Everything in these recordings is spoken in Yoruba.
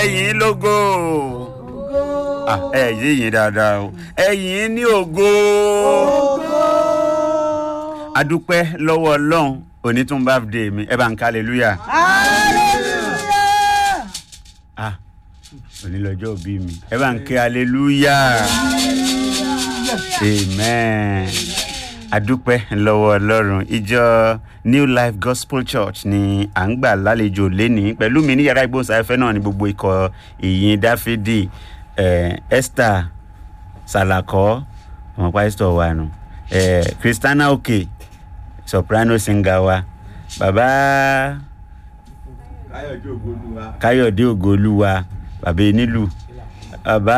ẹ̀yìn lógo Ah, ẹ yí yín dáadáa o ẹ̀yìn ní ògo adúpẹ́ lọ́wọ́ ọlọ́run òní tún bá dé mi ẹ bá ń ká hallelujah ah òní lọ́jọ́ òbí mi ẹ bá ń ké hallelujah amen adúpẹ́ lọ́wọ́ ọlọ́run ìjọ new life gospel church ni à ń gbà lálejò lénìí pẹ̀lú mi ní yàrá ìgbóhùnsáfẹ́fẹ́ náà ní gbogbo ikọ̀ ìyìn dáfídì eh, esther salakọ ọmọ pásítọ̀ wa nù eh, christiana oke soprano singer wa bàbá káyọ̀dé ògbólúwa káyọ̀dé ògolúwa bàbá enílù bàbá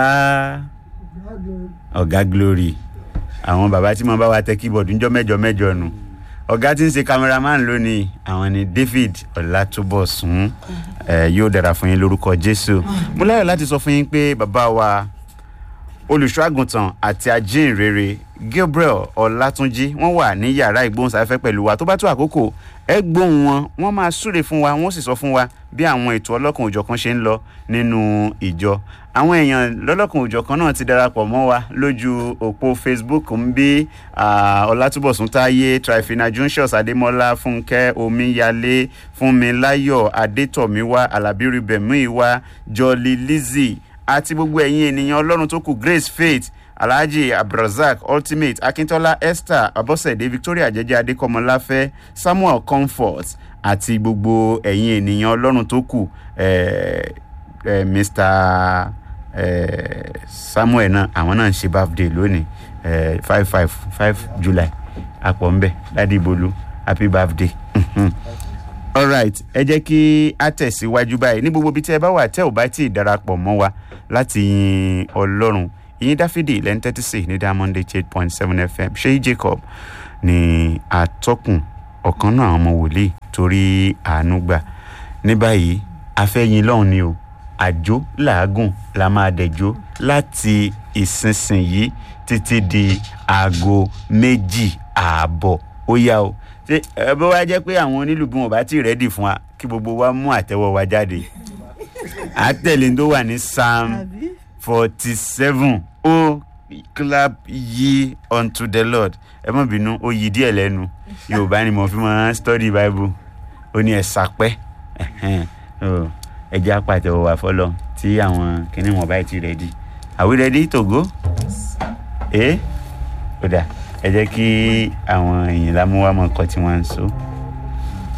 ọ̀gá glory àwọn bàbá tí mo bá wa tẹ keyboard ńjọ́ mẹ́jọ mẹ́jọ nù ọ̀gá tí ń ṣe cameraman lónìí àwọn ni david ọ̀làtúbọ̀sún ẹ̀ yóò dára fún yín lórúkọ jésù mo láyọ̀ láti sọ fún yín pé bàbá wa olùṣọ́àgùntàn àti ajínrere gabriel ọlátúnjì wọ́n wà ní yàrá ìgbóhùnsáfẹ́fẹ́ pẹ̀lú wa tó bá tó àkókò ẹ gbóhùn wọn wọ́n máa súre fún wa wọ́n sì sọ fún wa bí àwọn ètò ọlọ́kan òjọ̀kan ṣe ń lọ nínú ìjọ àwọn èèyàn lọ́lọ́kan òjọ̀kan náà ti darapọ̀ mọ́ wa lójú òpó facebook ń bí ah, ọlátúbọ̀sún táyé trifina junshus adémọ́lá fúnkẹ́ omíyalé fúnmiláyọ̀ adétọ̀míwá alábírúbẹ̀míwá jọlí lizzie àti gbogbo ẹ̀yin ènìyàn ọlọ́run tó kù grace faith alhaji abdulrasaq ultimate akintola esther abọ́sẹ̀dé victoria jẹ́jẹ́ adékọ́mọláfẹ́ samuel comfort àti gbogbo ẹ̀yin ènìyàn ọlọ́run tó kù eh, eh, mr eh, samuel náà àwọn náà ń ṣe birthday lónìí eh, five five five july àpọ̀ ńbẹ ládìbolu happy birthday. alright ẹ jẹ́ kí a tẹ̀síwájú báyìí ní gbogbo ibi tí ẹ bá wà tẹ́ ò bá tí ì darapọ̀ mọ́ wa láti yin ọlọ́run ìyìn dáfídì lẹ́ni tẹ́tí sí ní diamond eight point seven fm ṣéyí jacob ní atọ́kùn ọ̀kan náà àwọn ọmọ wòlíì torí àánú gbà ní báyìí afẹ́yin lọ́hùn ni o àjò làágùn la máa dẹ̀jọ́ láti ìsinsìnyí títí di aago méjì ààbọ̀ ó yá o ṣé ẹ bó wá jẹ́ pé àwọn onílù bí wọn bá ti rẹ́dì fún wa kí gbogbo wa mú àtẹ́wọ́ wa jáde àtẹ̀lé tó wà ní psalm forty seven ó clap ye unto the lord ẹ mọ̀ bínú ó yí díẹ̀ lẹ́nu yorùbá ni mo fi máa study bible ó ní ẹ sàpẹ́ ẹ jẹ́ àpàtẹ́wọ́ wa fọlọ́ tí àwọn kìnnì wọn bá ti rẹ́dì are we ready to go? ẹ ó dà ẹ jẹ́ kí àwọn èèyàn lámúwá mọ̀ kọ́ tí wọ́n ń so.